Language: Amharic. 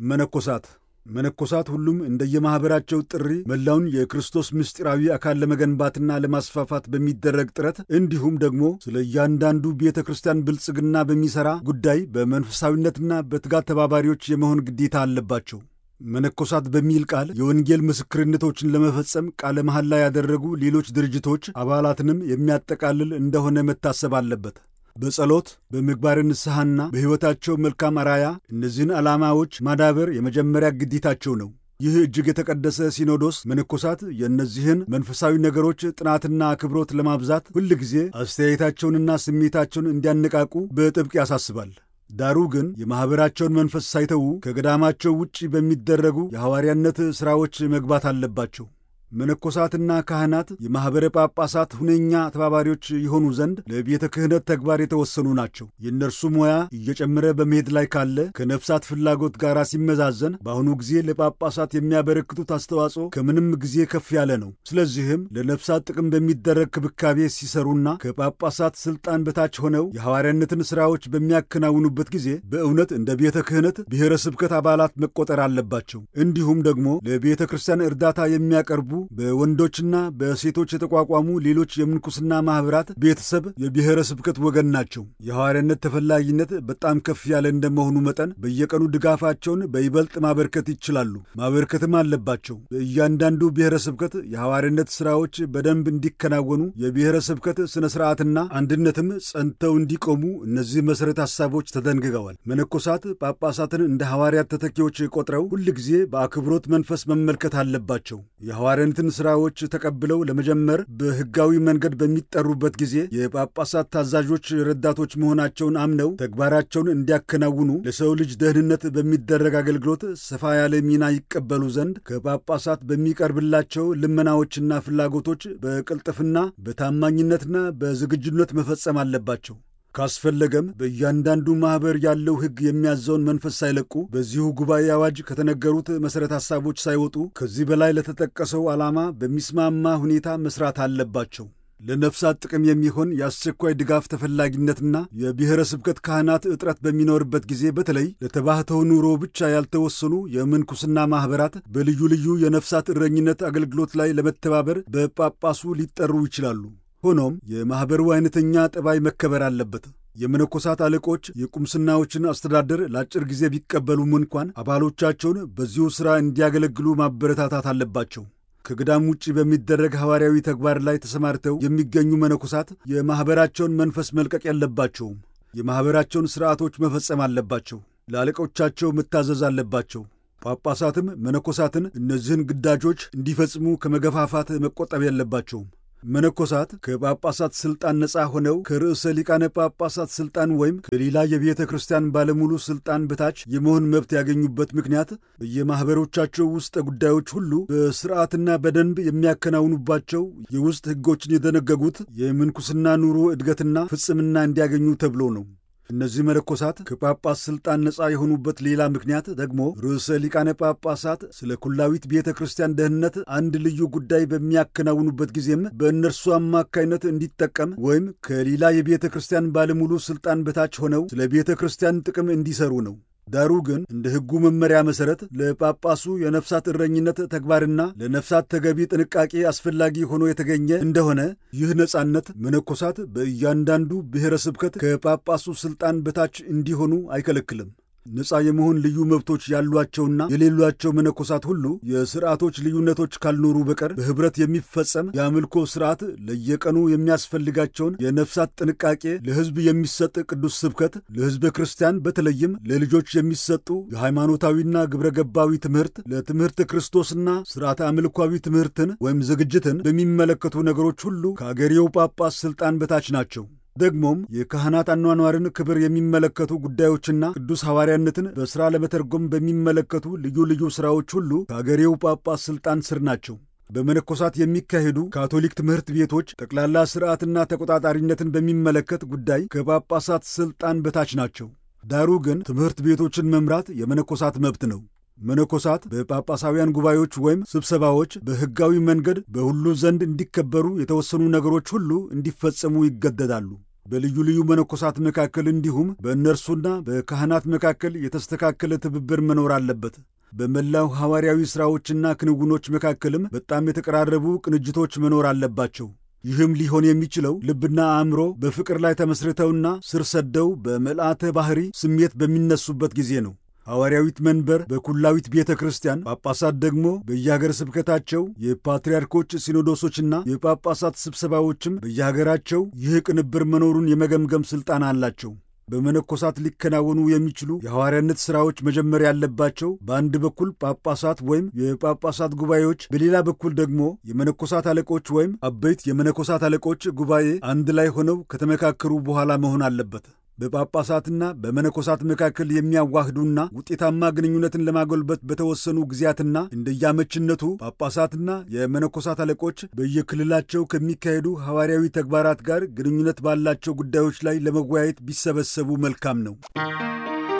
መነኮሳት መነኮሳት ሁሉም እንደየማኅበራቸው ጥሪ መላውን የክርስቶስ ምስጢራዊ አካል ለመገንባትና ለማስፋፋት በሚደረግ ጥረት እንዲሁም ደግሞ ስለ እያንዳንዱ ቤተ ክርስቲያን ብልጽግና በሚሠራ ጉዳይ በመንፈሳዊነትና በትጋት ተባባሪዎች የመሆን ግዴታ አለባቸው። መነኮሳት በሚል ቃል የወንጌል ምስክርነቶችን ለመፈጸም ቃለ መሐላ ያደረጉ ሌሎች ድርጅቶች አባላትንም የሚያጠቃልል እንደሆነ መታሰብ አለበት። በጸሎት በምግባር ንስሐና በሕይወታቸው መልካም አራያ እነዚህን ዓላማዎች ማዳበር የመጀመሪያ ግዴታቸው ነው። ይህ እጅግ የተቀደሰ ሲኖዶስ መነኮሳት የእነዚህን መንፈሳዊ ነገሮች ጥናትና አክብሮት ለማብዛት ሁል ጊዜ አስተያየታቸውንና ስሜታቸውን እንዲያነቃቁ በጥብቅ ያሳስባል። ዳሩ ግን የማኅበራቸውን መንፈስ ሳይተዉ ከገዳማቸው ውጭ በሚደረጉ የሐዋርያነት ሥራዎች መግባት አለባቸው። መነኮሳትና ካህናት የማኅበረ ጳጳሳት ሁነኛ ተባባሪዎች የሆኑ ዘንድ ለቤተ ክህነት ተግባር የተወሰኑ ናቸው። የእነርሱ ሙያ እየጨመረ በመሄድ ላይ ካለ ከነፍሳት ፍላጎት ጋር ሲመዛዘን በአሁኑ ጊዜ ለጳጳሳት የሚያበረክቱት አስተዋጽኦ ከምንም ጊዜ ከፍ ያለ ነው። ስለዚህም ለነፍሳት ጥቅም በሚደረግ ክብካቤ ሲሰሩና ከጳጳሳት ሥልጣን በታች ሆነው የሐዋርያነትን ሥራዎች በሚያከናውኑበት ጊዜ በእውነት እንደ ቤተ ክህነት ብሔረ ስብከት አባላት መቆጠር አለባቸው። እንዲሁም ደግሞ ለቤተ ክርስቲያን እርዳታ የሚያቀርቡ በወንዶችና በሴቶች የተቋቋሙ ሌሎች የምንኩስና ማኅበራት ቤተሰብ የብሔረ ስብከት ወገን ናቸው። የሐዋርያነት ተፈላጊነት በጣም ከፍ ያለ እንደመሆኑ መጠን በየቀኑ ድጋፋቸውን በይበልጥ ማበርከት ይችላሉ፣ ማበርከትም አለባቸው። በእያንዳንዱ ብሔረ ስብከት የሐዋርያነት ሥራዎች በደንብ እንዲከናወኑ የብሔረ ስብከት ሥነ ሥርዓትና አንድነትም ጸንተው እንዲቆሙ እነዚህ መሠረተ ሐሳቦች ተደንግገዋል። መነኮሳት ጳጳሳትን እንደ ሐዋርያት ተተኪዎች ቆጥረው ሁል ጊዜ በአክብሮት መንፈስ መመልከት አለባቸው። የሐዋርያነትን ሥራዎች ተቀብለው ለመጀመር በሕጋዊ መንገድ በሚጠሩበት ጊዜ የጳጳሳት ታዛዦች ረዳቶች መሆናቸውን አምነው ተግባራቸውን እንዲያከናውኑ ለሰው ልጅ ደህንነት በሚደረግ አገልግሎት ሰፋ ያለ ሚና ይቀበሉ ዘንድ ከጳጳሳት በሚቀርብላቸው ልመናዎችና ፍላጎቶች በቅልጥፍና በታማኝነትና በዝግጁነት መፈጸም አለባቸው። ካስፈለገም በእያንዳንዱ ማኅበር ያለው ሕግ የሚያዘውን መንፈስ ሳይለቁ በዚሁ ጉባኤ አዋጅ ከተነገሩት መሠረተ ሐሳቦች ሳይወጡ ከዚህ በላይ ለተጠቀሰው ዓላማ በሚስማማ ሁኔታ መሥራት አለባቸው። ለነፍሳት ጥቅም የሚሆን የአስቸኳይ ድጋፍ ተፈላጊነትና የብሔረ ስብከት ካህናት እጥረት በሚኖርበት ጊዜ በተለይ ለተባህተው ኑሮ ብቻ ያልተወሰኑ የምንኩስና ማኅበራት በልዩ ልዩ የነፍሳት እረኝነት አገልግሎት ላይ ለመተባበር በጳጳሱ ሊጠሩ ይችላሉ። ሆኖም የማኅበሩ አይነተኛ ጠባይ መከበር አለበት። የመነኮሳት አለቆች የቁምስናዎችን አስተዳደር ለአጭር ጊዜ ቢቀበሉም እንኳን አባሎቻቸውን በዚሁ ሥራ እንዲያገለግሉ ማበረታታት አለባቸው። ከገዳም ውጭ በሚደረግ ሐዋርያዊ ተግባር ላይ ተሰማርተው የሚገኙ መነኮሳት የማኅበራቸውን መንፈስ መልቀቅ የለባቸውም። የማኅበራቸውን ሥርዓቶች መፈጸም አለባቸው። ለአለቆቻቸው መታዘዝ አለባቸው። ጳጳሳትም መነኮሳትን እነዚህን ግዳጆች እንዲፈጽሙ ከመገፋፋት መቆጠብ የለባቸውም። መነኮሳት ከጳጳሳት ሥልጣን ነፃ ሆነው ከርዕሰ ሊቃነ ጳጳሳት ሥልጣን ወይም ከሌላ የቤተ ክርስቲያን ባለሙሉ ሥልጣን በታች የመሆን መብት ያገኙበት ምክንያት በየማኅበሮቻቸው ውስጥ ጉዳዮች ሁሉ በሥርዓትና በደንብ የሚያከናውኑባቸው የውስጥ ሕጎችን የደነገጉት የምንኩስና ኑሮ እድገትና ፍጽምና እንዲያገኙ ተብሎ ነው። እነዚህ መነኮሳት ከጳጳስ ሥልጣን ነፃ የሆኑበት ሌላ ምክንያት ደግሞ ርዕሰ ሊቃነ ጳጳሳት ስለ ኩላዊት ቤተ ክርስቲያን ደህንነት አንድ ልዩ ጉዳይ በሚያከናውኑበት ጊዜም በእነርሱ አማካይነት እንዲጠቀም ወይም ከሌላ የቤተ ክርስቲያን ባለሙሉ ሥልጣን በታች ሆነው ስለ ቤተ ክርስቲያን ጥቅም እንዲሰሩ ነው። ዳሩ ግን እንደ ሕጉ መመሪያ መሠረት ለጳጳሱ የነፍሳት እረኝነት ተግባርና ለነፍሳት ተገቢ ጥንቃቄ አስፈላጊ ሆኖ የተገኘ እንደሆነ ይህ ነጻነት መነኮሳት በእያንዳንዱ ብሔረ ስብከት ከጳጳሱ ሥልጣን በታች እንዲሆኑ አይከለክልም። ነፃ የመሆን ልዩ መብቶች ያሏቸውና የሌሏቸው መነኮሳት ሁሉ የሥርዓቶች ልዩነቶች ካልኖሩ በቀር በኅብረት የሚፈጸም የአምልኮ ሥርዓት ለየቀኑ የሚያስፈልጋቸውን የነፍሳት ጥንቃቄ፣ ለሕዝብ የሚሰጥ ቅዱስ ስብከት፣ ለሕዝበ ክርስቲያን በተለይም ለልጆች የሚሰጡ የሃይማኖታዊና ግብረ ገባዊ ትምህርት፣ ለትምህርተ ክርስቶስና ሥርዓተ አምልኳዊ ትምህርትን ወይም ዝግጅትን በሚመለከቱ ነገሮች ሁሉ ከአገሬው ጳጳስ ሥልጣን በታች ናቸው። ደግሞም የካህናት አኗኗርን ክብር የሚመለከቱ ጉዳዮችና ቅዱስ ሐዋርያነትን በሥራ ለመተርጎም በሚመለከቱ ልዩ ልዩ ሥራዎች ሁሉ ከአገሬው ጳጳስ ሥልጣን ስር ናቸው። በመነኮሳት የሚካሄዱ ካቶሊክ ትምህርት ቤቶች ጠቅላላ ሥርዓትና ተቆጣጣሪነትን በሚመለከት ጉዳይ ከጳጳሳት ሥልጣን በታች ናቸው። ዳሩ ግን ትምህርት ቤቶችን መምራት የመነኮሳት መብት ነው። መነኮሳት በጳጳሳውያን ጉባኤዎች ወይም ስብሰባዎች በሕጋዊ መንገድ በሁሉ ዘንድ እንዲከበሩ የተወሰኑ ነገሮች ሁሉ እንዲፈጸሙ ይገደዳሉ። በልዩ ልዩ መነኮሳት መካከል እንዲሁም በእነርሱና በካህናት መካከል የተስተካከለ ትብብር መኖር አለበት። በመላው ሐዋርያዊ ሥራዎችና ክንውኖች መካከልም በጣም የተቀራረቡ ቅንጅቶች መኖር አለባቸው። ይህም ሊሆን የሚችለው ልብና አእምሮ በፍቅር ላይ ተመስርተውና ስር ሰደው በምልአተ ባሕሪ ስሜት በሚነሱበት ጊዜ ነው። ሐዋርያዊት መንበር በኩላዊት ቤተ ክርስቲያን፣ ጳጳሳት ደግሞ በየሀገረ ስብከታቸው፣ የፓትርያርኮች ሲኖዶሶችና የጳጳሳት ስብሰባዎችም በየሀገራቸው ይህ ቅንብር መኖሩን የመገምገም ሥልጣን አላቸው። በመነኮሳት ሊከናወኑ የሚችሉ የሐዋርያነት ሥራዎች መጀመር ያለባቸው በአንድ በኩል ጳጳሳት ወይም የጳጳሳት ጉባኤዎች፣ በሌላ በኩል ደግሞ የመነኮሳት አለቆች ወይም አበይት የመነኮሳት አለቆች ጉባኤ አንድ ላይ ሆነው ከተመካከሩ በኋላ መሆን አለበት። በጳጳሳትና በመነኮሳት መካከል የሚያዋህዱና ውጤታማ ግንኙነትን ለማጎልበት በተወሰኑ ጊዜያትና እንደያመችነቱ ጳጳሳትና የመነኮሳት አለቆች በየክልላቸው ከሚካሄዱ ሐዋርያዊ ተግባራት ጋር ግንኙነት ባላቸው ጉዳዮች ላይ ለመወያየት ቢሰበሰቡ መልካም ነው።